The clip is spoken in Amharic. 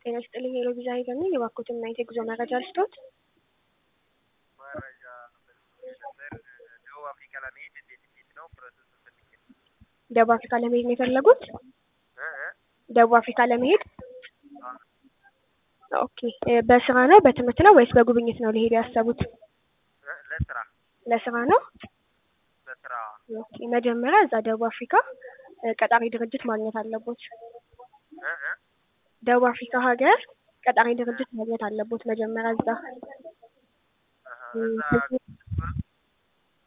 ጤና ይስጥልኝ የሎቢዛ ሄገን ነኝ። የባኮትን ናይት የጉዞ መረጃ ልስጦት። መረጃ ነበር ደቡብ አፍሪካ ለመሄድ እንዴት እንዴት ነው ፕሮሰስ ፈልጌ ነው። ደቡብ አፍሪካ ለመሄድ ነው የፈለጉት? እ እ ደቡብ አፍሪካ ለመሄድ አ ኦኬ። እ በስራ ነው በትምህርት ነው ወይስ በጉብኝት ነው ሊሄዱ ያሰቡት? እ ለስራ ለስራ ነው። ለስራ ኦኬ። መጀመሪያ እዛ ደቡብ አፍሪካ እ ቀጣሪ ድርጅት ማግኘት አለቦት። እ እ ደቡብ አፍሪካ ሀገር ቀጣሪ ድርጅት ማግኘት አለቦት መጀመሪያ እዛ አሀ እዛ